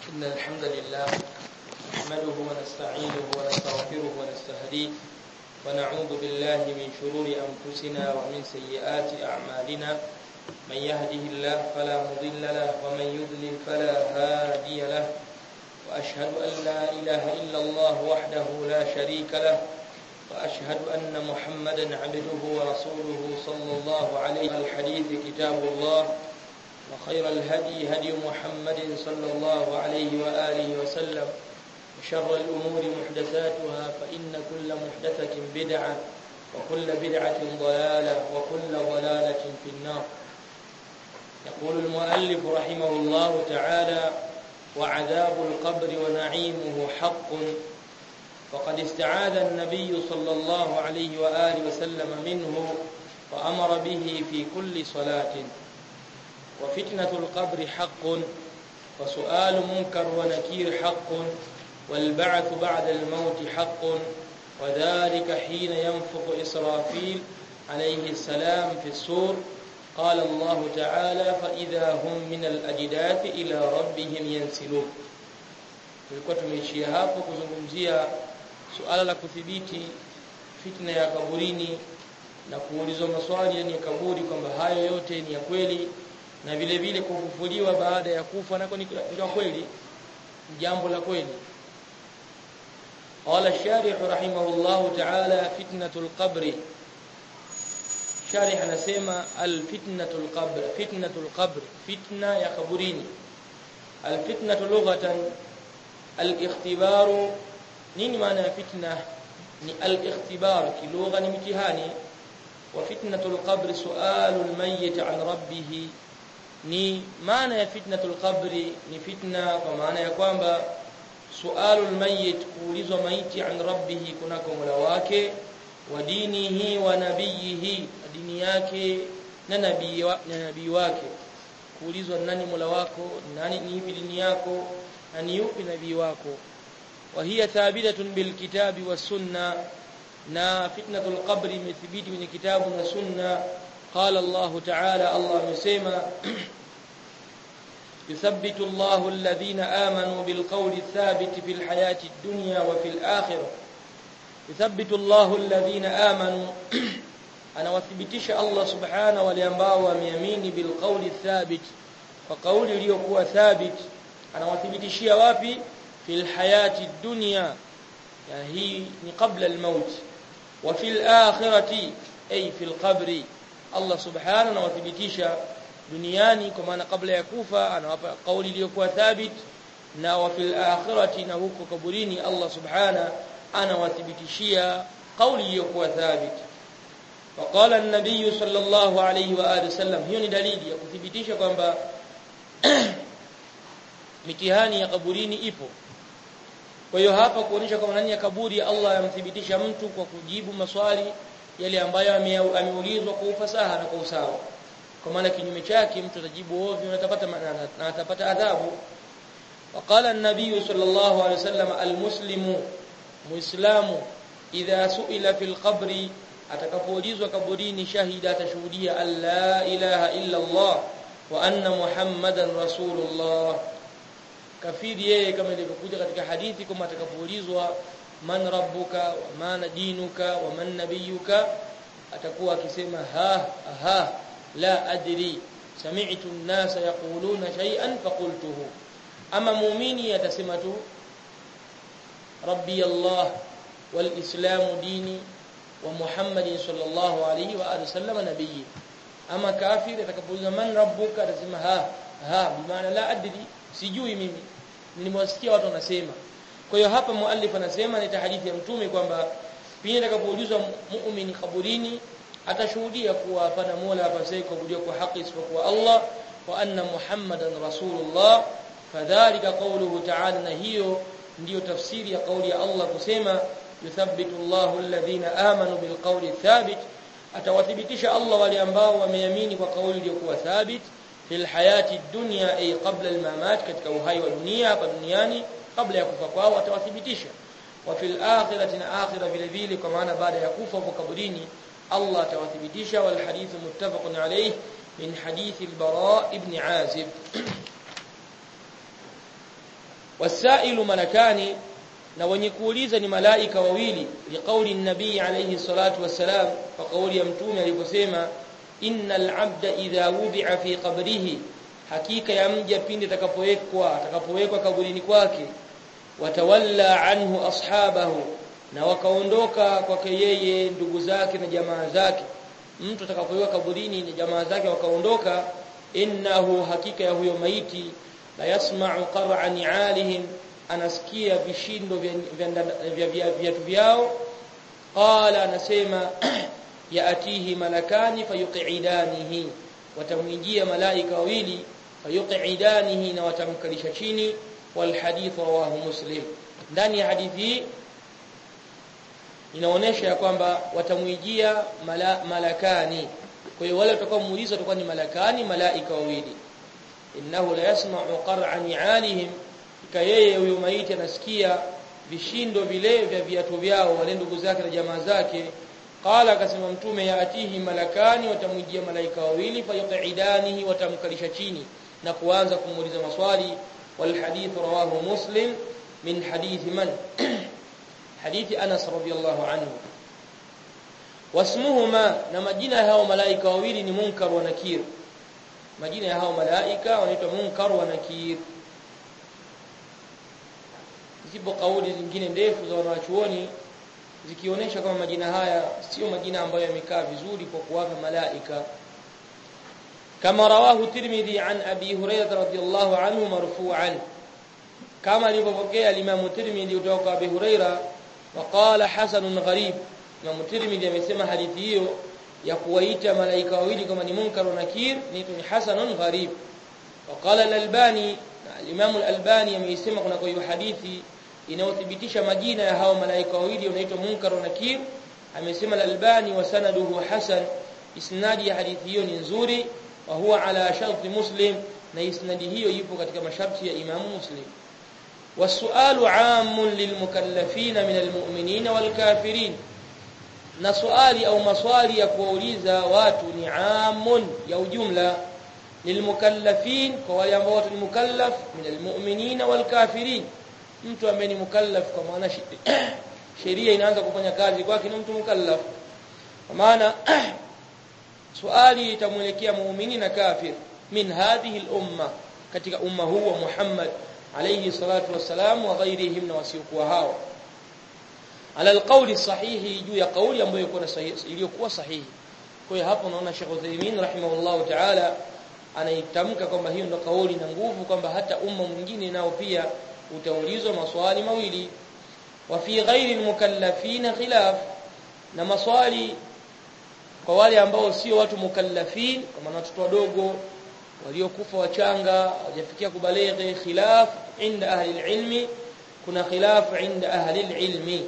إن الحمد لله نحمده ونستعينه ونستغفره ونستهديه ونعوذ بالله من شرور أنفسنا ومن سيئات أعمالنا من يهده الله فلا مضل له ومن يضلل فلا هادي له وأشهد أن لا إله إلا الله وحده لا شريك له وأشهد أن محمدا عبده ورسوله صلى الله عليه الحديث كتاب الله وخير الهدي هدي محمد صلى الله عليه وآله وسلم وشر الأمور محدثاتها فإن كل محدثة بدعة وكل بدعة ضلالة وكل ضلالة في النار يقول المؤلف رحمه الله تعالى وعذاب القبر ونعيمه حق وقد استعاذ النبي صلى الله عليه وآله وسلم منه وأمر به في كل صلاة وفتنة القبر حق وسؤال منكر ونكير حق والبعث بعد الموت حق وذلك حين ينفخ إسرافيل عليه السلام في السور قال الله تعالى فإذا هم من الأجداث إلى ربهم ينسلون tulikuwa tumeishia hapo kuzungumzia suala la kudhibiti fitna ya kaburini na kuulizwa maswali yani ya kaburi kwamba hayo yote ni ya kweli na vile vile kufufuliwa baada ya kufa nako ni kweli jambo la kweli قال الشارح رحمه الله تعالى فتنة القبر شارح anasema الفتنة القبر فتنة القبر فتنة ya kaburini الفتنة لغة الاختبار nini maana ya fitna ni al-ikhtibar kilugha ni mtihani wa fitnatul qabr su'alul mayyit an rabbih ni maana ya fitnatul qabri ni fitna kwa maana ya kwamba sualul mayyit kuulizwa maiti an rabbih kunako mola wake wa dinihi wa nabiyihi dini yake na nabii wa, na nabii wake kuulizwa nani mola wako nani ni ipi dini yako na ni yupi nabii wako wa hiya thabitatun bil kitabi was sunna na fitnatul qabri imethibiti kwenye kitabu na sunna قال الله تعالى الله amesema يثبت الله الذين آمنوا بالقول الثابت في الحياة الدنيا وفي الآخرة يثبت الله الذين آمنوا أنا وثبتش الله سبحانه ولينباو وميمين بالقول الثابت وقول ليكوا ثابت أنا وثبتشي وافي في الحياة الدنيا يعني هي قبل الموت وفي الآخرة أي في القبر Allah subhanahu anawathibitisha duniani kwa maana kabla ya kufa anawapa kauli iliyokuwa thabit na wa fil akhirati na huko kaburini Allah subhanahu anawathibitishia kauli iliyokuwa thabit وقال النبي صلى الله عليه واله وسلم hiyo ni dalili ya kuthibitisha kwamba mitihani ya kaburini ipo kwa hiyo hapa kuonyesha kwamba ndani ya kaburi Allah yamthibitisha mtu kwa kujibu maswali yale ambayo ameulizwa kwa ufasaha na kwa usawa kwa maana kinyume chake mtu atajibu ovyo na atapata na atapata adhabu وقال النبي صلى الله عليه وسلم المسلم مسلم اذا سئل في القبر atakapoulizwa kaburini shahida atashuhudia alla ilaha illa Allah wa anna muhammadan rasulullah kafiri yeye kama ilivyokuja katika hadithi kama atakapoulizwa man rabbuka wa man dinuka wa man nabiyuka atakuwa akisema ha ha la adri sami'tu an-nasa yaquluna shay'an faqultuhu ama muumini atasema tu rabbi allah wal islam dini wa muhammadin sallallahu alayhi wa alihi wasallam nabiyyi ama kafir atakapoulizwa man rabbuka atasema ha ha bimaana la adri sijui mimi nilimwasikia watu wanasema kwa hiyo hapa muallif anasema ni hadithi ya mtume kwamba pindi atakapoulizwa muumini kaburini atashuhudia kuwa hapana mola apasaye kuabudiwa kwa haki isipokuwa Allah wa anna muhammadan rasulullah fadhalika qawluhu ta'ala na hiyo ndiyo tafsiri ya kauli ya Allah kusema yuthabbitu Allahu alladhina amanu bilqawli thabit atawathibitisha Allah wale ambao wameamini kwa kauli iliyokuwa thabit fil hayati dunya ay qabla al-mamat katika uhai wa dunia hapa duniani kabla ya kufa kwao atawathibitisha wa fil akhirati na akhira vile vile kwa maana baada ya kufa kwa kaburini Allah atawathibitisha wal hadithu muttafaqun alayh min hadith al-bara ibn azib wasailu malakani na wenye kuuliza ni malaika wawili liqauli nabii alayhi salatu wassalam kwa kauli ya mtume aliposema innal abda idha wudi'a fi qabrihi hakika ya mja pindi atakapowekwa atakapowekwa kaburini kwake watawalla anhu ashabahu na wakaondoka kwake yeye ndugu zake na jamaa zake mtu atakapowekwa kaburini na jamaa zake wakaondoka innahu hakika ya huyo maiti la yasma'u qar'a ni'alihim anasikia vishindo vya viatu vyao qala anasema yaatihi malakani fayuqidanihi watamwijia malaika wawili fayuqidanihi na watamkalisha chini wal hadith rawahu muslim ndani ya hadithi inaonesha ya kwamba watamwijia mala, malakani kwa hiyo wale watakaomuuliza watakuwa ni malakani malaika wawili innahu la yasma'u qar'a ni'alihim ika yeye huyo maiti anasikia vishindo vile vya viatu vyao wale ndugu zake na jamaa zake qala akasema mtume yaatihi malakani watamwijia malaika wawili fayuqidanihi watamkalisha chini na kuanza kumuuliza maswali wal hadith rawahu muslim min hadith man hadithi Anas radhiyallahu anhu wasmuhuma na majina ya hao malaika wawili ni Munkar wa Nakir majina ya hao malaika wanaitwa Munkar wa Nakir zipo kauli zingine ndefu za wanachuoni zikionyesha kama majina haya sio majina ambayo yamekaa vizuri kwa kuwapa malaika kama rawahu Tirmidhi an Abi Hurairah radhiyallahu anhu marfu'an kama alivyopokea Imam Tirmidhi kutoka kwa Abi Hurairah وقال حسن غريب Imam Tirmidhi amesema hadithi hiyo ya kuwaita malaika wawili kama ni munkar na nakir ni hasanun gharib وقال الألباني Imam al-Albani ameisema kuna kwa hiyo hadithi inayothibitisha majina ya hao malaika wawili wanaitwa munkar na nakir amesema al-Albani wa sanaduhu hasan isnadi ya hadithi hiyo ni nzuri wa huwa ala sharti muslim na isnadi hiyo ipo katika masharti ya Imam Muslim والسؤال عام للمكلفين من المؤمنين والكافرين na swali au maswali ya kuwauliza watu ni amun ya ujumla lilmukallafin kwa wale ambao ni mukallaf min almu'minina walkafirin mtu ambaye ni mukallaf kwa maana sheria inaanza kufanya kazi kwake ni mtu mukallaf kwa maana swali itamwelekea muumini na kafir min hadhihi al-umma katika umma huu wa Muhammad alayhi salatu wassalam wa ghairihim na wasiokuwa hao ala alqawli sahihi juu ya kauli ambayo iko sahihi iliyokuwa sahihi kwa hiyo hapo naona Sheikh Uthaymeen rahimahullah ta'ala anaitamka kwamba hiyo ndo kauli na nguvu kwamba hata umma mwingine nao pia utaulizwa maswali mawili wa fi ghairi almukallafin khilaf na maswali kwa wale ambao sio watu mukallafin kama watoto wadogo waliokufa wachanga hawajafikia kubalighi khilaf inda ahli ilmi kuna khilaf inda ahli ilmi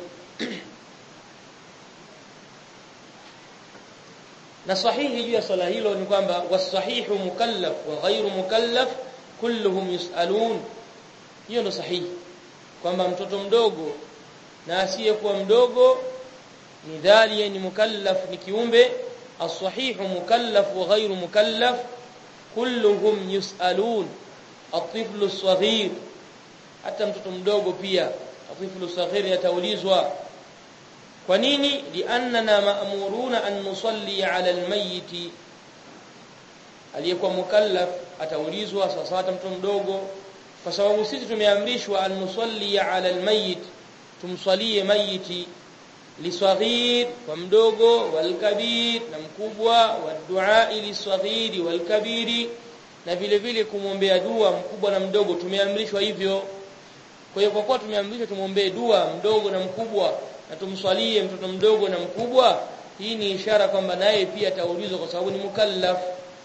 na sahihi juu ya swala hilo ni kwamba wasahihu mukallaf wa ghairu mukallaf kulluhum yusalun hiyo ndo sahihi kwamba mtoto mdogo na asiyekuwa mdogo ni dhali ni mukallaf ni kiumbe as-sahihu mukallaf wa ghairu mukallaf kulluhum yusalun at-tiflu as-saghir hata mtoto mdogo pia at-tiflu as-saghir yataulizwa kwa nini liannana ma'muruna an nusalli 'ala al-mayyit aliyekuwa mukallaf ataulizwa sasa hata mtoto mdogo kwa sababu sisi tumeamrishwa an nusalli 'ala al-mayyit tumsalie mayiti liswaghir kwa mdogo walkabir na mkubwa wadua liswaghiri walkabiri na vile vile kumwombea dua mkubwa na mdogo tumeamrishwa hivyo kwa hiyo kwa kuwa tumeamrishwa tumwombee dua mdogo na mkubwa na tumswalie mtoto mdogo na mkubwa hii ni ishara kwamba naye pia ataulizwa kwa sababu ni mukallaf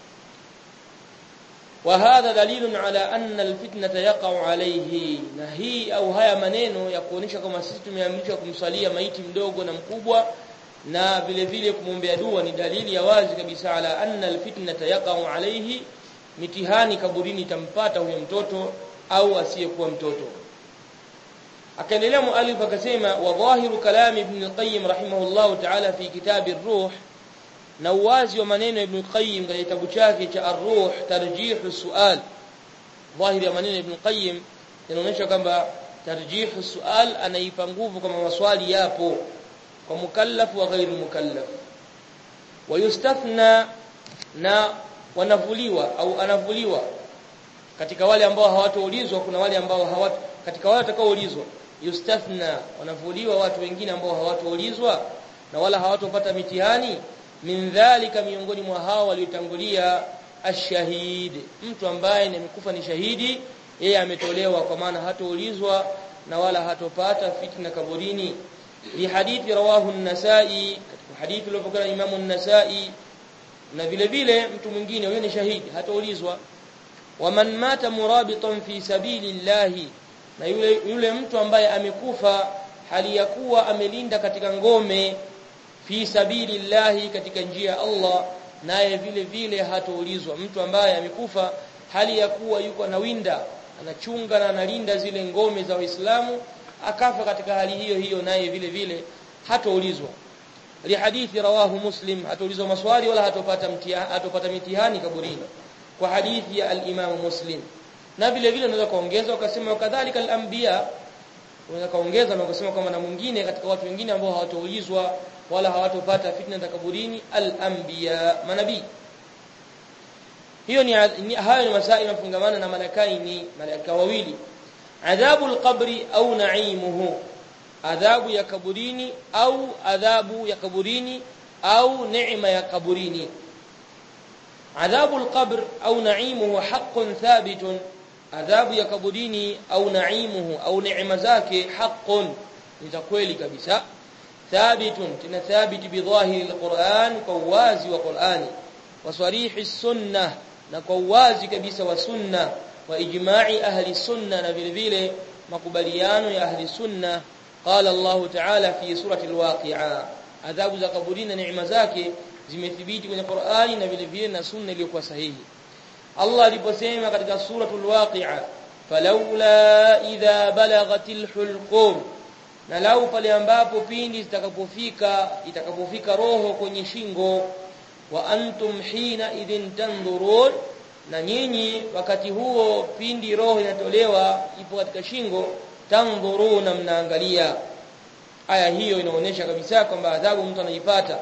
وهذا دليل على أن الفتنة يقع عليه na hii au haya maneno ya kuonesha kama sisi tumeamrishwa kumsalia maiti mdogo na mkubwa na vile vile kumwombea dua ni dalili ya wazi kabisa ala anna alfitnata yaqa'u alayhi mitihani kaburini tampata huyo mtoto au asiyekuwa mtoto akaendelea muallif akasema wa dhahiru kalami ibn al-qayyim rahimahullah ta'ala fi kitab ar-ruh na uwazi wa maneno ibn Qayyim katika kitabu chake cha Ar-Ruh Tarjih Sual dhahiri ya maneno ibn Qayyim inaonyesha kwamba tarjihu sual anaipa nguvu kama maswali yapo kwa mukallaf wa ghairu mukallaf wayustathna na wanavuliwa au anavuliwa katika wale ambao hawatoulizwa kuna wale ambao hawat katika wale watakaoulizwa yustathna wanavuliwa watu wengine ambao hawatoulizwa na wala hawatopata mitihani min dhalika miongoni mwa hao waliotangulia ashahid mtu ambaye amekufa ni shahidi yeye ametolewa kwa maana hatoulizwa na wala hatopata fitna kaburini li hadithi rawahu an-nasai katika hadithi iliyopokea imamu an-nasai na vile vile mtu mwingine huyo ni shahidi hataulizwa waman mata murabitan fi sabilillahi na yule yule mtu ambaye amekufa hali ya kuwa amelinda katika ngome fi sabilillahi katika njia ya Allah naye vile vile hataulizwa mtu ambaye amekufa hali ya kuwa yuko anawinda anachunga na analinda zile ngome za Waislamu akafa katika hali hiyo hiyo naye vile vile hataulizwa li hadithi rawahu muslim hataulizwa maswali wala hatopata mtihani hatopata mitihani kaburini kwa hadithi ya al-Imam Muslim na vile vile unaweza kaongeza ukasema kadhalika al-anbiya unaweza kaongeza na ukasema kwamba na mwingine katika watu wengine ambao hawataulizwa wala hawatopata fitna za kaburini al-anbiya manabii hiyo ni, ni hayo ni masaa yanafungamana na malakaini malaika wawili adhabu al-qabri au na'imuhu adhabu ya kaburini au adhabu ya kaburini au neema ya kaburini adhabu al-qabr au na'imuhu haqqun thabitun adhabu ya kaburini au na'imuhu au neema zake haqqun ni za kweli kabisa thabitun tena thabiti bidhahiri al-Qur'an kwa uwazi wa Qur'ani wa sarihi sunnah na kwa uwazi kabisa wa sunna wa ijma'i ahli sunna na vile vile makubaliano ya ahli sunna qala Allah ta'ala fi surati al-waqi'a adhabu za kaburini na neema zake zimethibiti kwenye Qur'ani na vile vile na sunna iliyokuwa sahihi Allah aliposema katika suratul waqi'a falawla idha balagatil hulqum na lau pale ambapo pindi zitakapofika itakapofika roho kwenye shingo wa antum hina idhin tandhurun na nyinyi wakati huo pindi roho inatolewa ipo katika shingo tandhuruna mnaangalia aya hiyo inaonyesha kabisa kwamba adhabu mtu anaipata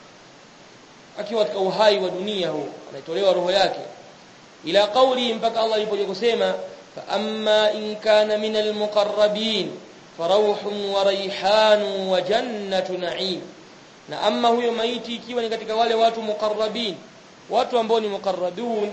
akiwa katika uhai wa dunia huu anaitolewa roho yake ila kauli mpaka Allah alipoje kusema fa amma in kana min almuqarrabin farawhun wa rayhanun wa jannatu na'im na amma huyo maiti ikiwa ni katika wale watu muqarrabin watu ambao ni muqarrabun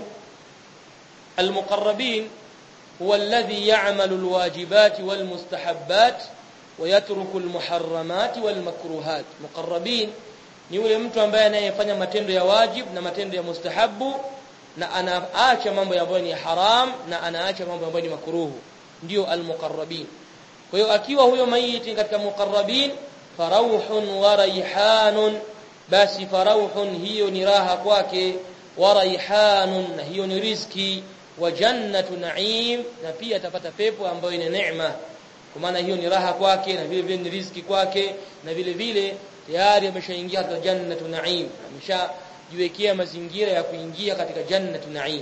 almuqarrabin huwa alladhi ya'malu alwajibat walmustahabbat ويترك المحرمات والمكروهات مقربين ni yule mtu ambaye anayefanya matendo ya wajib na matendo ya mustahabu na anaacha mambo ambayo ni haram na anaacha mambo ambayo ni makruhu ndio almuqarrabin kwa hiyo akiwa huyo maiti katika muqarrabin farauhun wa raihanun basi farauhun hiyo ni raha kwake wa raihanun na hiyo ni riziki wa jannatu na'im na pia atapata pepo ambayo ni neema kwa maana hiyo ni raha kwake na vile vile ni riziki kwake na vile vile tayari ameshaingia katika jannatu na'im ameshajiwekea mazingira ya kuingia katika jannatu na'im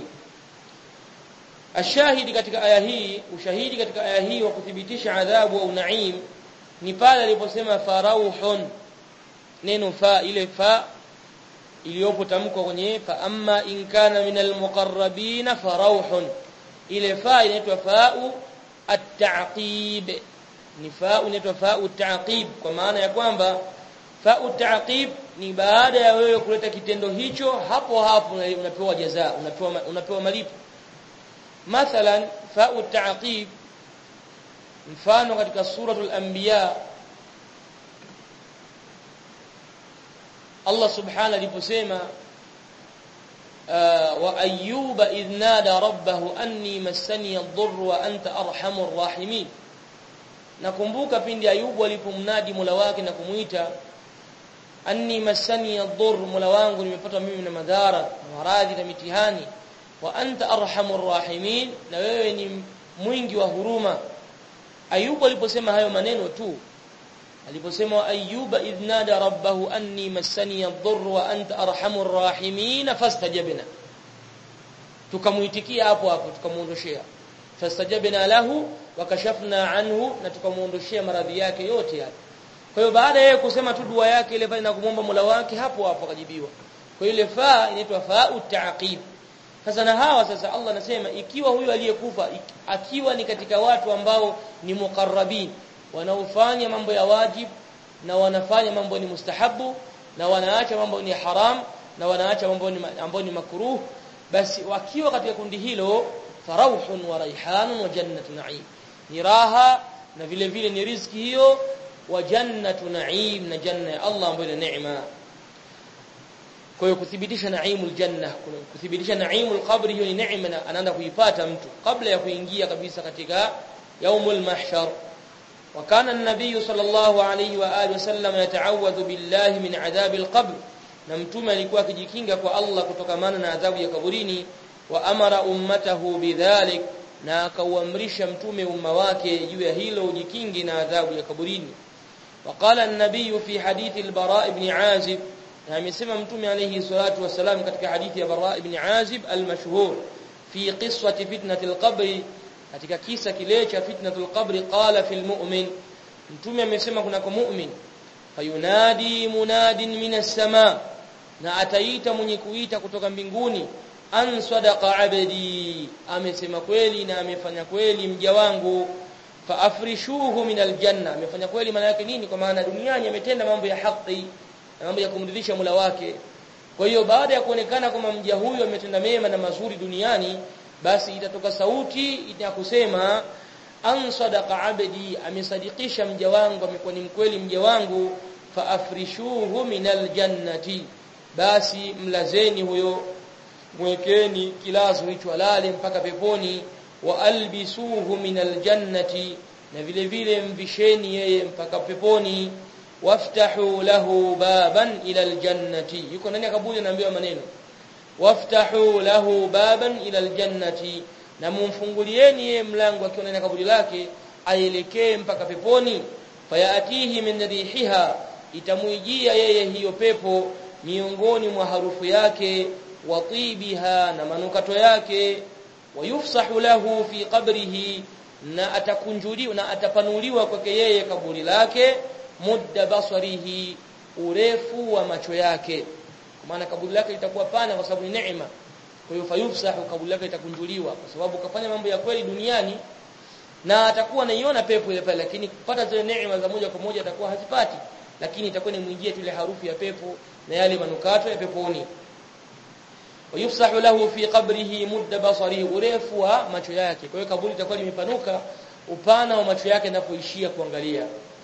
ashahidi katika aya hii ushahidi katika aya hii wa kuthibitisha adhabu au na'im ni pale aliposema farauhun neno fa ile fa iliyopo tamko kwenye fa amma in kana minal muqarrabin farauhun ile fa inaitwa fa'u at-ta'qib ni fa'u inaitwa fa'u at-ta'qib kwa maana ya kwamba fa'u at-ta'qib ni baada ya wewe kuleta kitendo hicho hapo hapo unapewa jaza unapewa unapewa malipo mathalan fa'u at-ta'qib mfano katika suratul anbiya Allah subhanahu aliposema wa ayyuba idh nada rabbahu anni massani ad-dhurr wa anta arhamur rahimin nakumbuka pindi ayubu alipomnadi Mola wake na kumuita anni massani ad-dhurr Mola wangu nimepata mimi na madhara na maradhi na mitihani wa anta arhamur rahimin na wewe ni mwingi wa huruma ayubu aliposema hayo maneno tu aliposema ayyuba idh nada rabbahu anni massani ad-dhurr wa anta arhamur rahimin fastajabna tukamuitikia hapo hapo tukamuondoshea fastajabna lahu wakashafna anhu na tukamuondoshia maradhi yake yote yale kwa hiyo baada yeye kusema tu dua yake ile pale na kumwomba Mola wake hapo hapo akajibiwa kwa ile faa inaitwa fa'u ta'qib sasa na hawa sasa Allah anasema ikiwa huyu aliyekufa akiwa ni katika watu ambao ni muqarrabin wanaofanya mambo ya wajib na wanafanya mambo ni mustahabu na wanaacha mambo ni haram na wanaacha mambo ni ambayo ni makruh basi wakiwa katika kundi hilo farauhun wa raihanun wa jannatu na'im ni raha na vile vile ni riziki hiyo wa jannatu na'im na janna ya Allah ambayo ni neema kwa hiyo kuthibitisha naimul janna kuthibitisha naimul qabri hiyo ni neema anaanza kuipata mtu kabla ya kuingia kabisa katika yaumul mahshar وكان النبي صلى الله عليه واله وسلم يتعوذ بالله من عذاب القبر na mtume alikuwa akijikinga kwa Allah kutokamana na adhabu ya kaburini wa amara ummatahu bidhalik na akauamrisha mtume umma wake juu ya hilo ujikingi na adhabu ya kaburini وقال النبي في حديث البراء بن عازب na amesema mtume alayhi salatu wasalam katika hadithi ya Bara ibn Azib al-mashhur fi qissati fitnatil qabri katika kisa kile cha fitnatul qabri qala fil mu'min mtume amesema kuna kwa mu'min fayunadi munadin minas sama na ataita mwenye kuita kutoka mbinguni an sadaqa abdi amesema kweli na amefanya kweli mja wangu fa afrishuhu min aljanna amefanya kweli maana yake nini kwa maana duniani ametenda mambo ya haki na mambo ya kumridhisha Mola wake kwa hiyo baada ya kuonekana kwamba mja huyu ametenda mema na mazuri duniani basi itatoka sauti ya kusema an sadaqa abdi amesadikisha mja wangu amekuwa ni mkweli mja wangu fa afrishuhu minal jannati basi mlazeni huyo mwekeni kilazo hicho alale mpaka peponi wa albisuhu minal jannati na vile vile mvisheni yeye mpaka peponi waftahu lahu baban ila aljannati yuko ndani ya kaburi anaambiwa maneno waftahu lahu baban ila aljannati na mumfungulieni yeye mlango akiwa ndani ya kaburi lake aelekee mpaka peponi fayatihi min rihiha itamuijia yeye hiyo pepo miongoni mwa harufu yake wa tibiha na manukato yake wayufsahu lahu fi qabrihi na atakunjuliwa na atapanuliwa kwake yeye kaburi lake mudda basarihi urefu wa macho yake maana kaburi lake litakuwa pana kwa sababu ni neema kwa hiyo fayufsahu kaburi lake litakunjuliwa kwa sababu kafanya mambo ya kweli duniani na atakuwa anaiona pepo ile pale lakini kupata zile neema za moja kwa moja atakuwa hazipati lakini itakuwa ni mwingie tu ile harufu ya pepo na yale manukato ya peponi wayufsahu lahu fi qabrihi mudda basarihi urefu wa macho yake kwa hiyo kaburi itakuwa limepanuka upana wa macho yake anapoishia kuangalia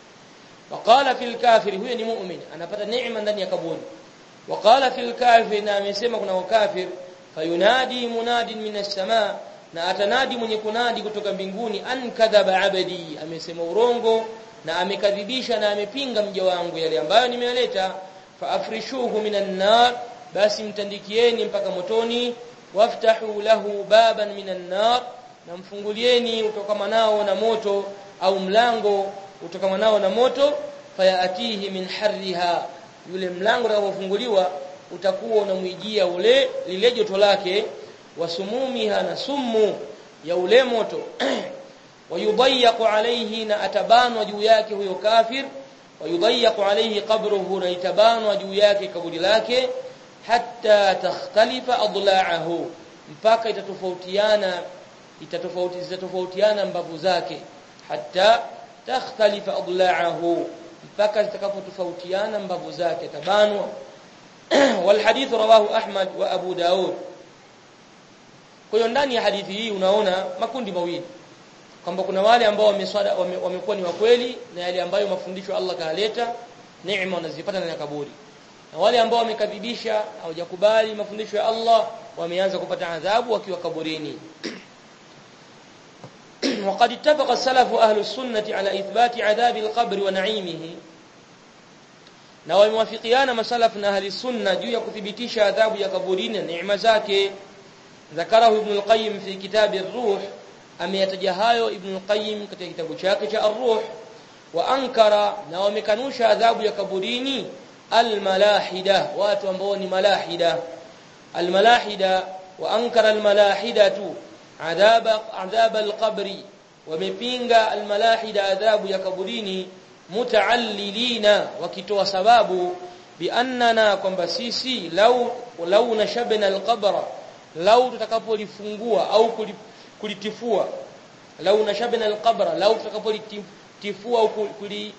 وقال في الكافر huyo ni mu'min anapata neema ndani ya kaburi وقال في الكافر na amesema kuna kafir fayunadi munadin minas samaa na atanadi mwenye kunadi kutoka mbinguni an kadhaba abadi amesema urongo na amekadhibisha na amepinga mja wangu yale ambayo nimeleta fa afrishuhu minan nar basi mtandikieni mpaka motoni waftahu lahu baban minan nar na mfungulieni utokamanao na moto au mlango utokamanao na moto fayatihi min harriha yule mlango utakapofunguliwa utakuwa unamwijia ule lile joto lake wasumumiha na sumu ya ule moto wayudayaqu alayhi na atabanwa juu yake huyo kafir wayudayaqu alayhi qabruhu na itabanwa juu yake kaburi lake hatta takhtalifa adla'ahu mpaka itatofautiana itatofauti zitatofautiana mbavu zake hatta takhtalifa adla'ahu mpaka zitakapotofautiana mbavu zake tabanwa والحديث رواه أحمد وأبو داود kwa hiyo ndani ya hadithi hii unaona makundi mawili kwamba kuna wale ambao wameswada wamekuwa ni wakweli na yale ambayo mafundisho Allah kaaleta neema wanazipata ndani ya kaburi na wale ambao wamekadhibisha hawajakubali mafundisho ya Allah wameanza kupata adhabu wakiwa kaburini وقد اتفق السلف أهل السنة على إثبات عذاب القبر ونعيمه na wamewafikiana masalaf na ahli sunna juu ya kuthibitisha adhabu ya kaburini na neema zake ذكره ابن القيم في كتاب الروح ameyataja hayo ibn al-qayyim katika kitabu chake cha ar-ruh wa ankara na wamekanusha adhabu ya kaburini al-malahida watu ambao ni malahida al-malahida wa ankara al-malahidatu adhab adhab al-qabri wamepinga almalahida adhabu ya kaburini mutaallilina wakitoa sababu biannana kwamba sisi lau lau nashabna alqabra lau tutakapolifungua au kulitifua lau nashabna alqabra lau tutakapolitifua au kuli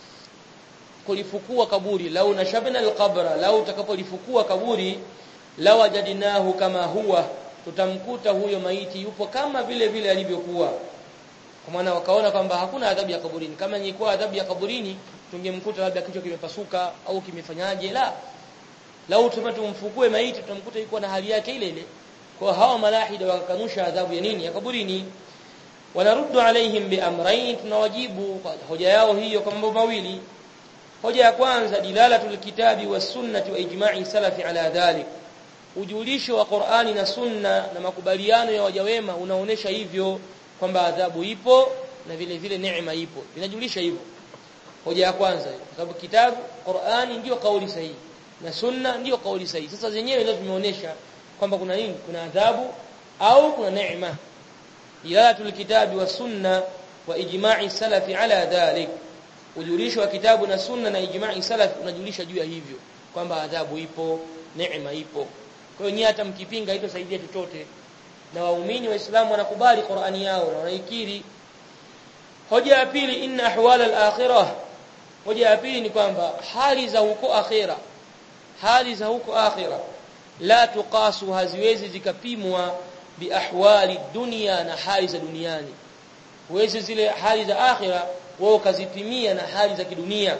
kulifukua kaburi lau nashabna alqabra lau tutakapolifukua kaburi lawajadnahu kama huwa tutamkuta huyo maiti yupo kama vile vile alivyokuwa kwa maana wakaona kwamba hakuna adhabu ya kaburini kama ingekuwa adhabu ya kaburini tungemkuta labda kichwa kimepasuka au kimefanyaje la lau tumfukue maiti tutamkuta yuko na hali yake ile ile kwa hawa malahida wakakanusha adhabu ya nini ya kaburini wanaruddu alaihim biamrayn tunawajibu kwa hoja yao hiyo kwa mambo mawili hoja ya kwanza dilalatul kitabi was sunnati wa ijma'i salafi ala dhalik ujulisho wa Qur'ani na sunna na makubaliano ya waja wema unaonesha hivyo kwamba adhabu ipo na vile vile neema ipo inajulisha hivyo hoja ya kwanza kwa sababu kitabu Qur'ani ndiyo kauli sahihi na sunna ndiyo kauli sahihi sasa zenyewe ndio zimeonesha kwamba kuna nini kuna adhabu au kuna neema dilalatul kitabi was sunna wa ijma'i salafi ala dhalik ujulisho wa kitabu na sunna na ijma'i salaf unajulisha juu ya hivyo kwamba adhabu ipo neema ipo kwa hiyo nyinyi hata mkipinga haitosaidia chochote na waumini waislamu wanakubali Qur'ani yao na wanaikiri hoja ya pili inna ahwal al-akhirah hoja ya pili ni kwamba hali za huko akhira hali za huko akhira la tuqasu haziwezi zikapimwa bi ahwali dunia na hali za duniani huwezi zile hali za akhira wao kazipimia na hali za kidunia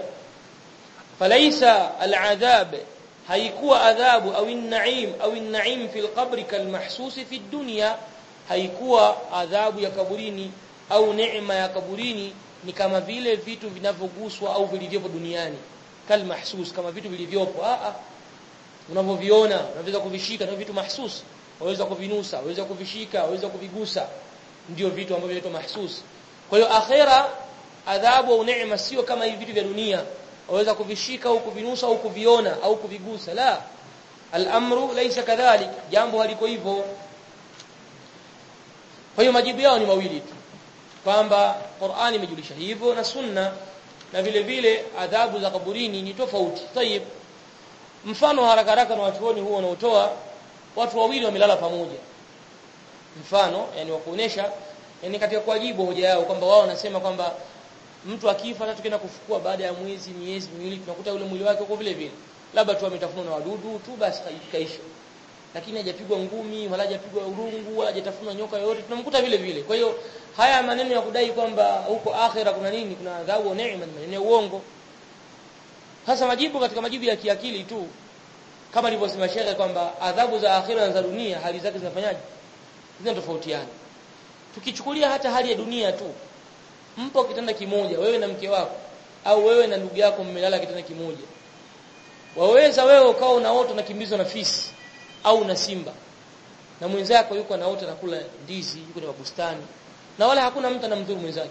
falaisa al-adhab haikuwa adhabu au an-na'im au an-na'im fil qabri kalmahsusi fi dunya haikuwa adhabu ya kaburini au neema ya kaburini ni kama vile vitu vinavyoguswa au vilivyopo duniani kalmahsus kama vitu vilivyopo a a unavyoviona unaweza kuvishika na vitu mahsus waweza kuvinusa waweza kuvishika waweza kuvigusa ndio vitu ambavyo vinaitwa mahsus kwa hiyo akhera adhabu au neema sio kama hivi vitu vya dunia waweza kuvishika au kuvinusa au kuviona au kuvigusa la al-amru laysa kadhalik jambo haliko hivyo kwa hiyo majibu yao ni mawili tu kwamba Qur'ani imejulisha hivyo na sunna na vile vile adhabu za kaburini ni tofauti tayib mfano haraka haraka na watuoni huo wanaotoa watu wawili wamelala pamoja mfano yani wa kuonesha yani katika kuwajibu hoja yao kwamba wao wanasema kwamba mtu akifa hata tukienda kufukua baada ya mwezi miezi miwili tunakuta ule mwili wake uko vile vile labda tu ametafunwa na wadudu tu basi kaisha lakini hajapigwa ngumi wala hajapigwa urungu wala hajatafunwa nyoka yoyote tunamkuta vile vile kwa hiyo haya maneno ya kudai kwamba huko akhira kuna nini kuna adhabu neema ni maneno ya uongo sasa majibu katika majibu ya kiakili tu kama alivyosema shekhe kwamba adhabu za akhira na za dunia hali zake zinafanyaje zinatofautiana tukichukulia hata hali ya dunia tu mpo kitanda kimoja wewe na mke wako au wewe na ndugu yako mmelala kitanda kimoja waweza wewe ukao unaota unakimbizwa na fisi au na simba na mwenzako yuko anaota anakula ndizi yuko na bustani na wala hakuna mtu anamdhuru mwenzake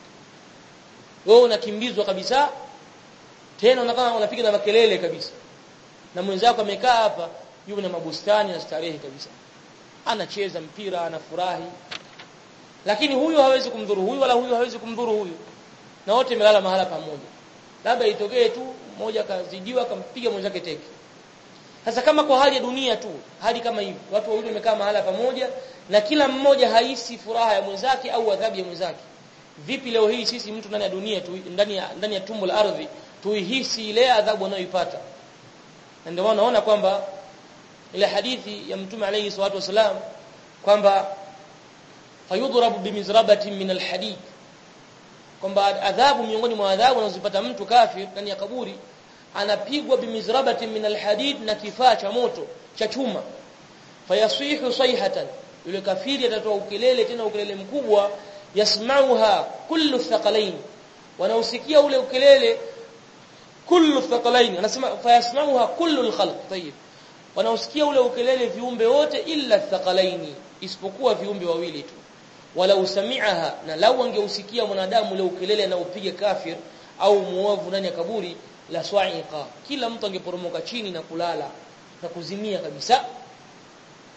wewe unakimbizwa kabisa tena unakaa unapiga na makelele kabisa na mwenzako amekaa hapa yuko na mabustani na starehe kabisa anacheza mpira anafurahi lakini huyu hawezi kumdhuru huyu wala huyu hawezi kumdhuru huyu na wote melala mahala pamoja labda itokee tu mmoja kazidiwa akampiga mwenzake teke sasa kama kwa hali ya dunia tu hali kama hivi watu wawili wamekaa mahala pamoja na kila mmoja haisi furaha ya mwenzake au adhabu ya mwenzake vipi leo hii sisi mtu ndani ya dunia tu ndani ya ndani ya tumbo la ardhi tuihisi ile adhabu anayoipata na ndio maana naona kwamba ile hadithi ya mtume alayhi salatu wasalam kwamba fayudrabu bimizrabatin min alhadid kwamba adhabu miongoni mwa adhabu anazopata mtu kafir ndani ya kaburi anapigwa bimizrabatin min alhadid na kifaa cha moto cha chuma fayasihu sayhatan yule kafiri atatoa ukelele tena ukelele mkubwa yasmauha kullu thaqalain wanausikia ule ukelele kullu thaqalain anasema fayasmauha kullu alkhalq tayib wanausikia ule ukelele viumbe wote illa thaqalaini isipokuwa viumbe wawili tu wala usami'aha na lau angeusikia mwanadamu ule ukelele anaopiga kafir au muovu ndani ya kaburi la swa'iqa kila mtu angeporomoka chini na kulala na kuzimia kabisa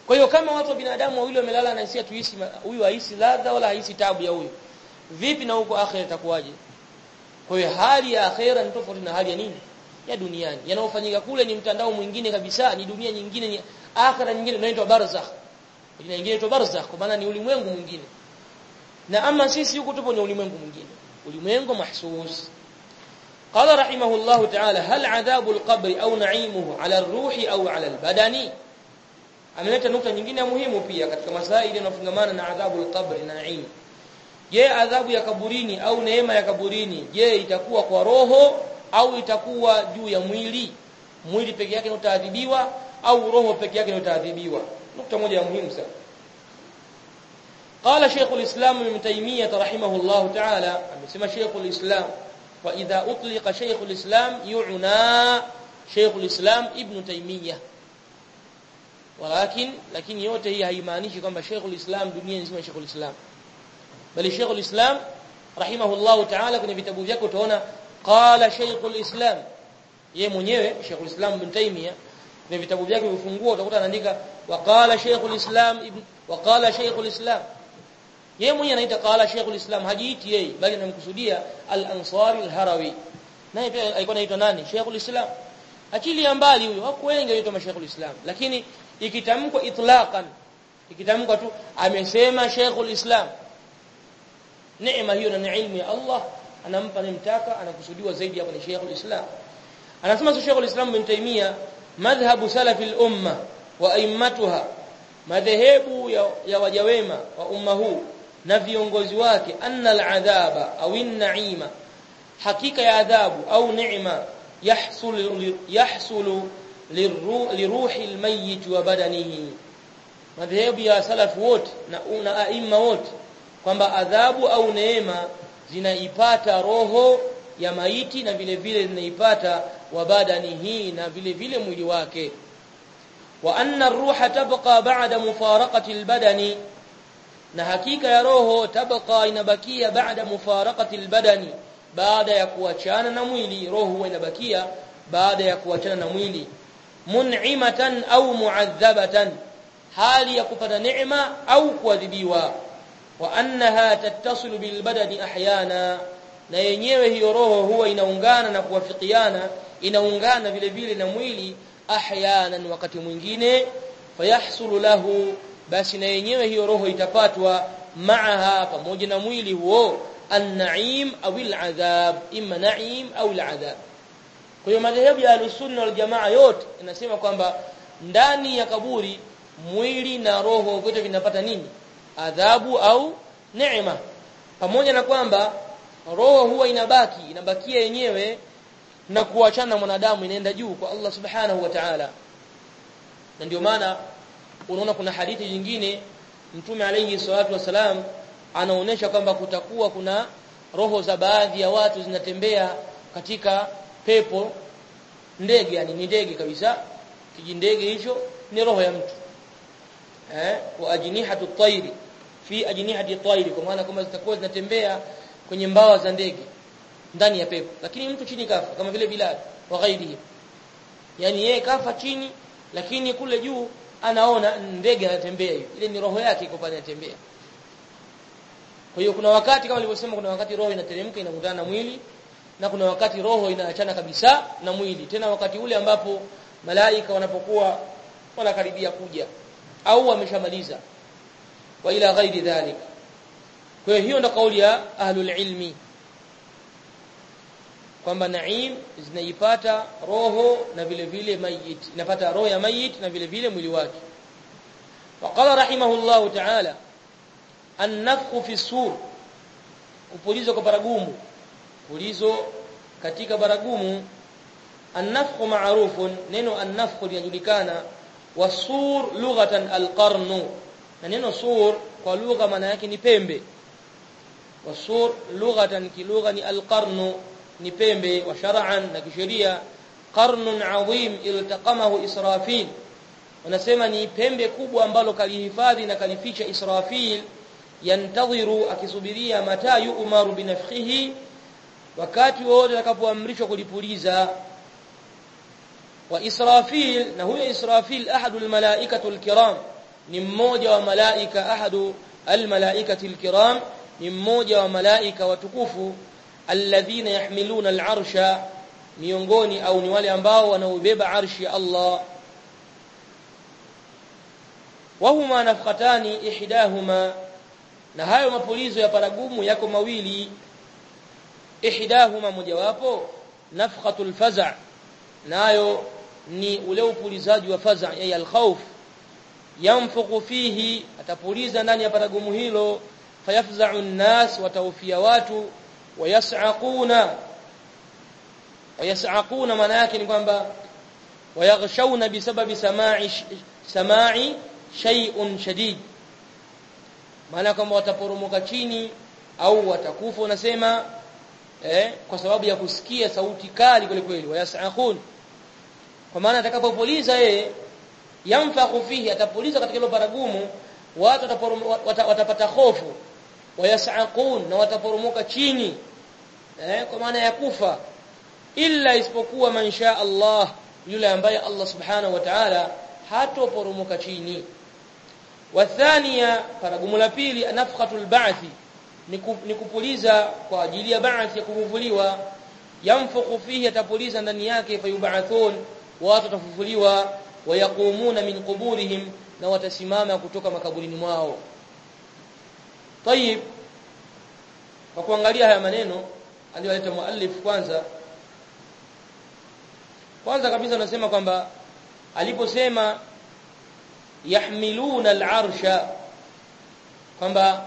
kwa hiyo kama watu wa binadamu wawili wamelala na hisia tuishi huyu haisi ladha wala haisi tabu ya huyu vipi na huko akhera itakuwaje kwa hiyo hali ya akhera ni tofauti na hali ya nini ya duniani yanayofanyika kule ni mtandao mwingine kabisa ni dunia nyingine ni akhera nyingine inaitwa barzakh jina nyingine inaitwa barzakh kwa maana ni ulimwengu mwingine na ama sisi huko tupo ni ulimwengu mwingine ulimwengu mahsus قال رحمه الله تعالى هل عذاب القبر أو نعيمه على الروح أو على البدن ameleta nukta nyingine muhimu pia katika masaili yanayofungamana na adhabu al-qabr na naim je adhabu ya kaburini au neema ya kaburini je itakuwa kwa roho au itakuwa juu ya mwili mwili peke yake utaadhibiwa au roho peke yake utaadhibiwa nukta moja ya muhimu sana قال شيخ الإسلام ابن تيمية رحمه الله تعالى amesema شيخ الإسلام وإذا أطلق شيخ الإسلام يعنى شيخ الإسلام ابن تيمية ولكن lakini yote hii haimaanishi kwamba Sheikh ulislam dunia nzima Sheikh ulislam bali Sheikh ulislam rahimahullah ta'ala kwenye vitabu vyake utaona qala Sheikh ulislam yeye mwenyewe Sheikh ulislam ibn Taymiyyah kwenye vitabu vyake ufungua utakuta anaandika wa qala Sheikh ulislam ibn wa qala Sheikh ulislam yeye mwenyewe anaita qala Sheikh ulislam hajiiti yeye bali anamkusudia al-Ansari al-Harawi naye pia alikuwa anaitwa nani Sheikh ulislam achilia mbali huyo wako wengi wanaitwa Sheikh ulislam lakini ikitamkwa itlaqan ikitamkwa tu amesema Sheikhul Islam neema hiyo na ilmu ya Allah anampa nimtaka anakusudiwa zaidi hapo ni Sheikhul Islam anasema Sheikhul Islam bin Taymiyyah madhhabu salafi al-umma wa aimmatuha madhehebu ya, ya wajawema wa umma huu na viongozi wake anna al-adhaba au an-na'ima hakika ya adhabu au neema yahsul yahsulu liruhi almayyit wa badanihi madhehebu ya salafu wote na una aima wote kwamba adhabu au neema zinaipata roho ya maiti na vile vile zinaipata wa badanihi na vile vile mwili wake wa anna ar-ruha tabqa ba'da mufaraqati al-badani na hakika ya roho tabqa inabakia baada mufaraqati al-badani baada ya kuachana na mwili roho huwa inabakia baada ya kuachana na mwili mun'imatan au mu'adhabatan hali ya kupata neema au kuadhibiwa wa annaha tattasilu bil badani ahyana na yenyewe hiyo roho huwa inaungana na kuwafikiana inaungana vile vile na mwili ahyanan wakati mwingine fayahsulu lahu basi na yenyewe hiyo roho itapatwa maaha pamoja na mwili huo an-na'im au al-adhab imma na'im au al-adhab kwa hiyo madhehebu ya al-sunna wal jamaa yote inasema kwamba ndani ya kaburi mwili na roho vyote vinapata nini adhabu au neema pamoja na kwamba roho huwa inabaki inabakia yenyewe na kuachana mwanadamu inaenda juu kwa Allah subhanahu wa ta'ala na ndio maana unaona kuna hadithi nyingine mtume alayhi salatu wasalam anaonesha kwamba kutakuwa kuna roho za baadhi ya watu zinatembea katika pepo ndege yani ni ndege kabisa kijindege hicho ni roho ya mtu eh wa ajnihatu at-tayri fi ajnihati at-tayri kwa maana kama zitakuwa zinatembea kwenye mbawa za ndege ndani ya pepo lakini mtu chini kafa kama vile Bilal wa ghairihi yani yeye kafa chini lakini kule juu anaona ndege anatembea hiyo ile ni roho yake iko pale anatembea kwa hiyo kuna wakati kama nilivyosema kuna wakati roho inateremka inakutana na mwili na kuna wakati roho inaachana kabisa na mwili tena wakati ule ambapo malaika wanapokuwa wanakaribia kuja au wameshamaliza wa ila ghairi dhalik kwa hiyo hiyo ndo kauli ya ahlul ilmi kwamba naim zinaipata roho na vile vile mayit inapata roho ya mayit na vile vile mwili wake وقال رحمه الله تعالى النفخ في السور kupulizwa kwa baragumu pulizo katika baragumu an-nafkhu ma'rufun neno an-nafkhu linajulikana wasur lughatan al-qarn na neno sur kwa lugha maana yake ni pembe wasur lughatan kilugha ni al-qarn ni pembe wa shar'an na kisheria qarnun adhim iltaqamahu israfil wanasema ni pembe kubwa ambalo kalihifadhi na kalificha israfil yantadhiru akisubiria mata yu'maru binafkhihi wakati wote atakapoamrishwa kulipuliza wa israfil na huyo israfil ahadul malaikatul kiram ni mmoja wa malaika ahadu almalaikati alkiram ni mmoja wa malaika watukufu alladhina yahmiluna alarsha miongoni au ni wale ambao wanaobeba arshi ya Allah wahuma nafkhatani ihdahuma na hayo mapulizo ya paragumu yako mawili ihdahuma mojawapo nafkhatul faza nayo ni ule upulizaji wa faza ya alkhawf yanfuku fihi atapuliza ndani ya paragumu hilo fayafza'u an-nas wataufia watu wayas'aquna wayas'aquna maana yake ni kwamba wayaghshawna bisababi sama'i sama'i shay'un shadid maana kwamba wataporomoka chini au watakufa unasema eh, kwa sababu ya kusikia sauti kali kweli kweli wayas'aqun kwa maana atakapopuliza yeye yamfakhu fihi atapuliza katika hilo baragumu watu wata, watapata hofu wayas'aqun na wataporomoka chini eh, kwa maana ya kufa illa isipokuwa man sha Allah yule ambaye Allah subhanahu wa ta'ala hatoporomoka chini wathania paragumu la pili nafkhatul ba'thi ni kupuliza kwa ajili ya ba'th ya kufufuliwa yamfuku fihi atapuliza ndani yake fayub'athun watu watafufuliwa wayaqumuna min quburihim na watasimama kutoka makaburini mwao tayib kwa kuangalia haya maneno aliyoleta muallif kwanza kwanza kabisa anasema kwamba aliposema yahmiluna al-arsha kwamba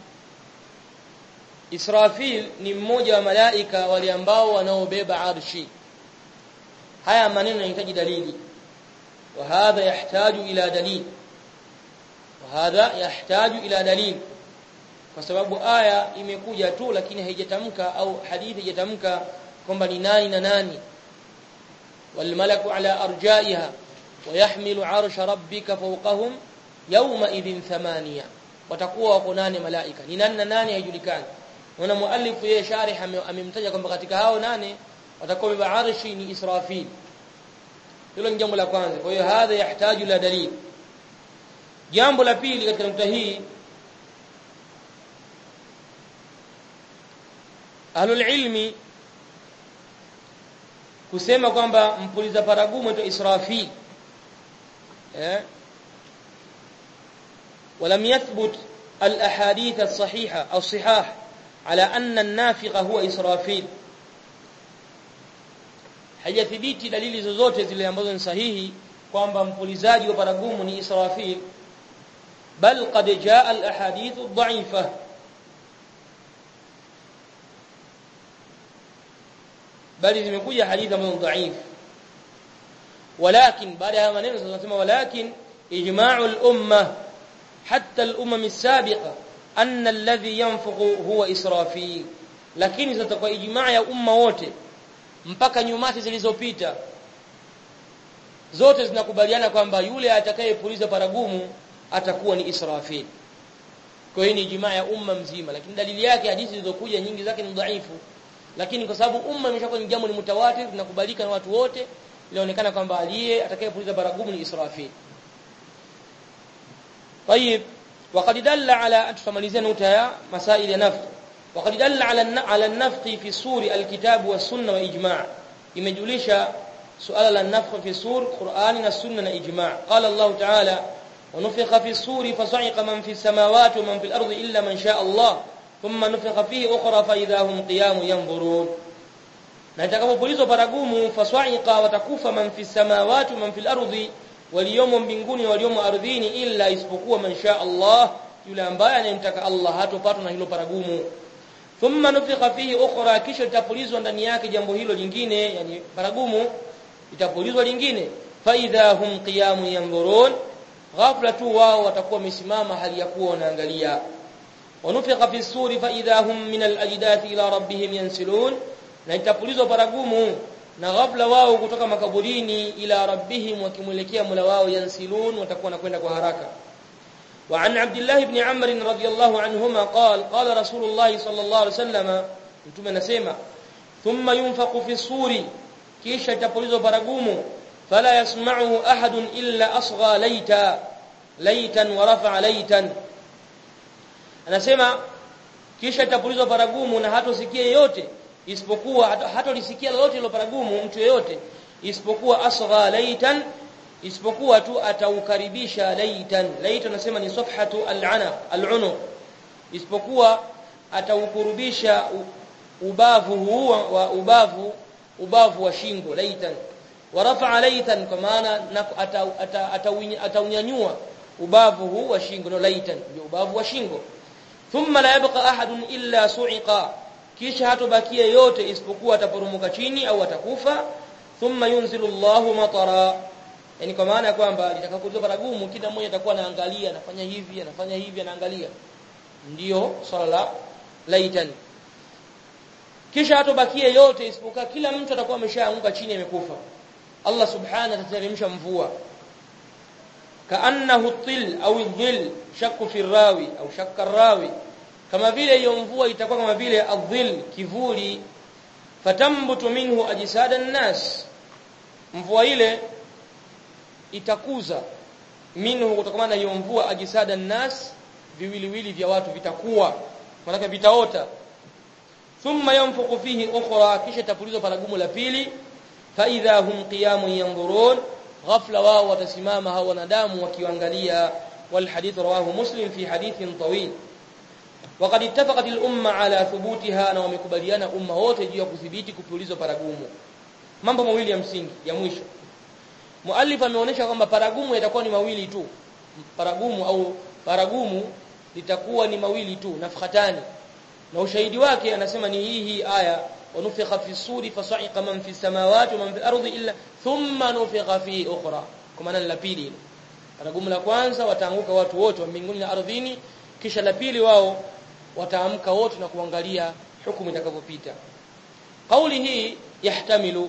Israfil ni mmoja wa malaika wale ambao wanaobeba arshi haya maneno yanahitaji dalili wa hadha yahtaju ila dalil wa hadha yahtaju ila dalil kwa sababu aya imekuja tu lakini haijatamka au hadithi haijatamka kwamba ni nani na nani wal malaku ala arjaiha ويحمل عرش ربك فوقهم يومئذ ثمانية watakuwa wako nane malaika ni nani na nani haijulikani na muallif yeye sharih amemtaja kwamba katika hao nane watakuwa beba arshi ni Israfil hilo ni jambo la kwanza kwa hiyo hadha yahitaji la dalil jambo la pili katika nukta hii ahlul ilmi kusema kwamba mpuliza paragumu ito Israfil ولم يثبت الأحاديث الصحيحة أو الصحاح على أن النافق هو إسرافيل hajathibiti dalili zozote zile ambazo ni sahihi kwamba mpulizaji wa paragumu ni Israfil bal qad jaa al ahadith dha'ifa bali zimekuja hadithi ambazo dhaifu ولكن بعد هذا maneno tunasema walakin ijma'u al-umma hatta al-umam as-sabiqa anna alladhi yanfuqu huwa israfil lakini zitakuwa ijma' ya umma wote mpaka nyumati zilizopita zote zinakubaliana kwamba yule atakayepuliza paragumu atakuwa ni israfil kwa hiyo ni ijma' ya umma mzima lakini dalili yake hadithi zilizokuja nyingi zake ni dhaifu lakini kwa sababu umma imeshakuwa ni jambo ni mutawatir linakubalika na watu wote inaonekana kwamba aliye atakayepuliza baragumu ni Israfil. طيب وقد دل على تفمalizia nukta ya masail ya nafq وقد دل على على النفق في سور الكتاب والسنه واجماع imejulisha suala la nafq fi sur Qur'ani na sunna na ijma' qala Allah ta'ala ونفخ في الصور فصعق من في السماوات ومن في الأرض إلا من شاء الله ثم نفخ فيه أخرى فإذا هم قيام ينظرون na itakapopulizwa paragumu faswa'iqa watakufa man fi samawati man fil ardi waliomo mbinguni waliomo ardhini illa isipokuwa man sha Allah yule ambaye anayemtaka Allah hatopatwa na hilo paragumu thumma nufikha fihi ukhra kisha litapulizwa ndani yake jambo hilo lingine yani paragumu itapulizwa lingine fa idha hum qiyamun yanzurun ghafla tu wao watakuwa wamesimama hali ya kuwa wanaangalia wanufikha fi suri fa idha hum min al ajdathi ila rabbihim yansilun na itapulizwa paragumu na ghafla wao kutoka makaburini ila rabbihim wakimwelekea mula wao yansilun watakuwa nakwenda kwa haraka وعن عبد الله بن عمرو رضي الله عنهما قال قال رسول الله صلى الله عليه وسلم mtume anasema thumma yunfaqu fi suri kisha itapulizwa baragumu fala yasma'uhu ahadun illa asgha laita laitan wa rafa'a laitan anasema kisha itapulizwa paragumu na hatosikia yeyote isipokuwa hatolisikia lolote ilo paragumu mtu yeyote isipokuwa asgha laitan isipokuwa tu ataukaribisha laitan laitan anasema ni safhatu al-ana al-unu isipokuwa ataukurubisha ubavu huu wa ubavu ubavu wa shingo laitan wa rafa'a laitan kwa maana ataunyanyua ubavu huu wa shingo no laitan ndio ubavu wa shingo thumma la yabqa ahadun illa su'iqa kisha hatobakia yote isipokuwa ataporomoka chini au atakufa thumma yunzilu Allahu matara yani kwa maana ya kwamba litakapokuwa baragumu kila mmoja atakuwa anaangalia anafanya hivi anafanya hivi anaangalia ndiyo swala la laitan kisha hatobakia yote isipokuwa kila mtu atakuwa ameshaanguka chini amekufa Allah subhanahu atateremsha mvua kaannahu til au dhil shakku fi rawi au shakka rawi kama vile hiyo mvua itakuwa kama vile adhil kivuli fatambutu minhu ajsada nas mvua ile itakuza minhu kutokana na hiyo mvua ajsada nas viwiliwili vya watu vitakuwa maana vitaota thumma yanfuqu fihi ukhra kisha tapulizwa paragumu la pili fa idha hum qiyamun yanzurun ghafla wao watasimama hao wanadamu wakiangalia wal hadith rawahu muslim fi hadithin tawil وقد اتفقت الامه على ثبوتها na wamekubaliana umma wote juu ya kudhibiti kupulizwa paragumu mambo mawili ya msingi ya mwisho muallif ameonyesha kwamba paragumu yatakuwa ni mawili tu paragumu au paragumu litakuwa ni mawili tu nafkhatani na ushahidi wake anasema ni hii hii aya wanufikha fi suri fasa'iqa man fi samawati wa man fi ardi illa thumma nufikha fi ukhra kwa maana la pili paragumu la kwanza wataanguka watu wote wa mbinguni na ardhini kisha la pili wao wataamka wote na kuangalia hukumu itakavyopita kauli hii yahtamilu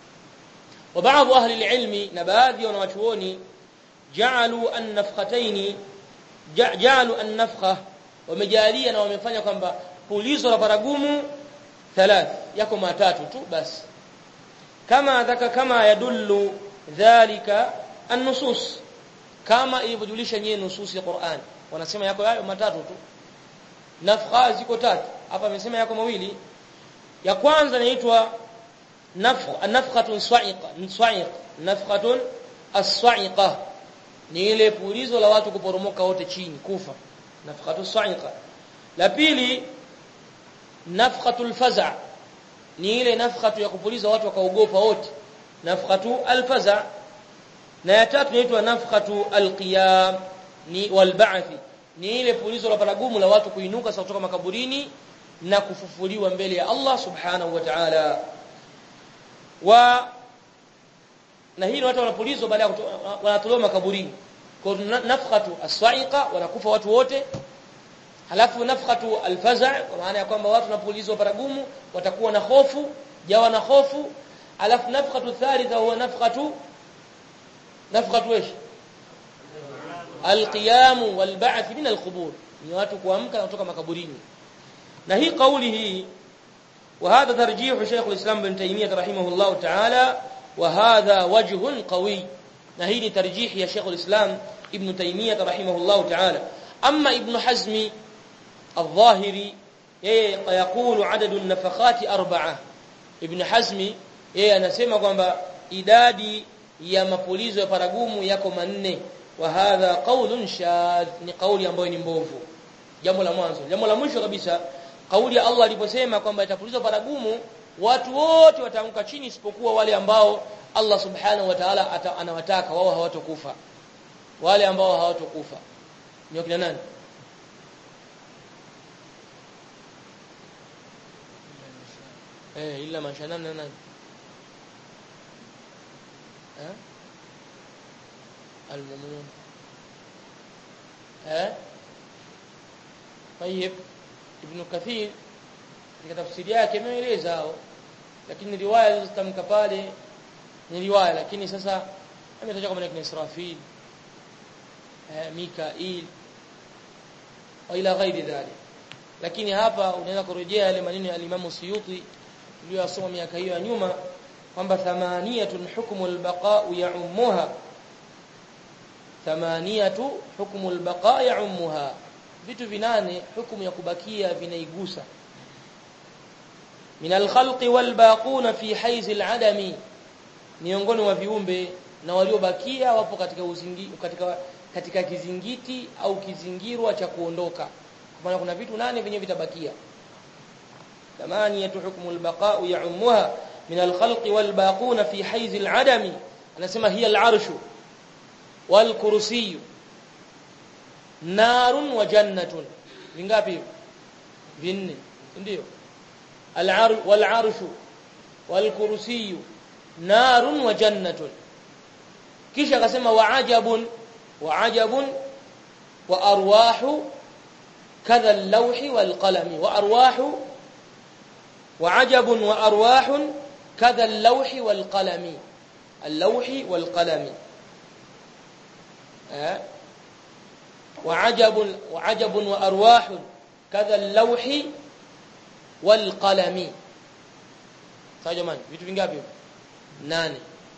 wa baadhi ahli alilmi na baadhi ya wanawachuoni ja'alu an-nafkhatayn ja'alu an-nafkha wamejalia na wamefanya kwamba pulizo la paragumu thalath yako matatu tu basi kama dhaka kama yadullu dhalika an-nusus kama ilivyojulisha nyenye nusus ya Qur'an wanasema yako hayo matatu tu nafkha ziko tatu hapa amesema yako mawili ya kwanza inaitwa nafkha nafkhatun sa'iqa sa'iq nafkhatun as-sa'iqa ni ile pulizo la watu kuporomoka wote chini kufa nafkhatu sa'iqa la pili nafkhatul faza ni ile nafkhatu ya kupuliza watu wakaogopa wote nafkhatu al-faza na ya tatu inaitwa nafkhatu al-qiyam ni walba'thi ni ile pulizo la paragumu la watu kuinuka sasa kutoka makaburini na kufufuliwa mbele ya Allah subhanahu wa ta'ala wa na hii watu wanapulizwa baada ya wanatolewa makaburini kwa nafkhatu as-sa'iqa wanakufa watu wote halafu nafkhatu al-faza' kwa maana ya kwamba watu wanapulizwa paragumu watakuwa na hofu jawa na hofu halafu nafkhatu thalitha huwa nafkhatu nafkhatu ايش alqiyam walba'th min alqubur ni watu kuamka kutoka makaburini na hii kauli hii وهذا ترجيح شيخ الإسلام ابن تيمية رحمه الله تعالى وهذا وجه قوي نهي ترجيح يا شيخ الإسلام ابن تيمية رحمه الله تعالى أما ابن حزم الظاهري يقول عدد النفخات أربعة ابن حزم yeye anasema kwamba idadi ya mapulizo ya paragumu yako manne wa hadha qaulun shadh ni kauli ambayo ni mbovu jambo la mwanzo jambo la mwisho kabisa kauli ya Allah aliposema kwamba itapulizwa paragumu watu wote wataanguka chini isipokuwa wale ambao Allah subhanahu wa ta'ala anawataka wao hawatokufa wale ambao hawatokufa ni wakina nani eh illa mashanana nani eh المؤمنون ها طيب ابن كثير katika tafsiri yake ameeleza hao lakini riwaya zilizotamka pale ni riwaya lakini sasa ametaja kama ni Israfil eh Mikail wa ila ghairi dhalik lakini hapa unaweza kurejea yale maneno ya Imam Suyuti uliyosoma miaka hiyo ya nyuma kwamba thamaniyatun hukmu al-baqa ya'ummuha thamaniyatu hukmu albaqa ya'ummuha vitu vinane hukumu ya kubakia vinaigusa min alkhalqi walbaquna fi haiz aladami miongoni mwa viumbe na waliobakia wapo katika uzingi, katika katika kizingiti au kizingirwa cha kuondoka kwa maana kuna vitu nane vyenye vitabakia thamaniyatu hukmu albaqa ya'ummuha min alkhalqi walbaquna fi haiz aladami anasema hiya alarshu walkursiyyu narun wa jannatun vingapi vinne ndio al wal arshu wal kursiyyu narun wa jannatun kisha akasema wa ajabun wa ajabun wa arwahu kadha al-lawhi wal qalami wa arwahu wa ajabun wa arwahun kadha al-lawhi wal qalami al-lawhi wal qalami eh وعجب وعجب وارواح كذا اللوح والقلم sawa jamani vitu vingapi nane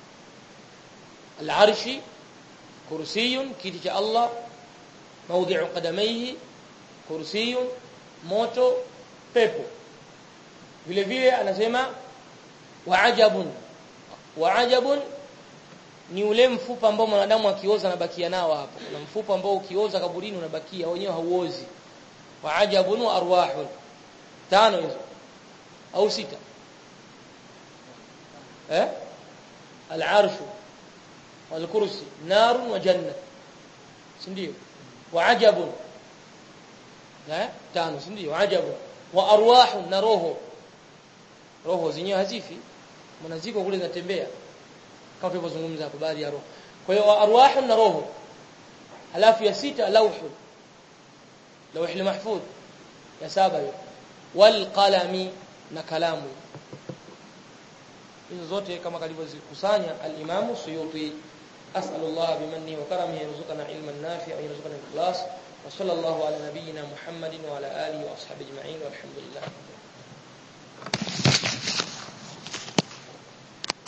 al-arshi kursiyun kiti cha Allah mawdi'u qadamayhi kursiyun moto pepo vile vile anasema wa'ajabun wa'ajabun ni ule mfupa ambao mwanadamu akioza anabakia nao hapo kuna mfupa ambao ukioza kaburini unabakia wenyewe hauozi wa ajabun wa arwahun tano hizo au sita eh al-arsh wal kursi narun wa janna si ndio wa ajabun eh tano si ndio ajabun wa arwahun na roho roho zenyewe hazifi mnaziko kule zinatembea kama tulivyozungumza hapo baadhi ya roho kwa hiyo arwahu na roho halafu ya sita lauhu lauhi mahfudh ya saba hiyo wal qalami na kalamu hizo zote kama kalivyozikusanya al-Imam Suyuti أسأل الله بمنه وكرمه يرزقنا علما نافعا ويرزقنا الإخلاص وصلى الله على نبينا محمد وعلى آله وأصحابه أجمعين والحمد لله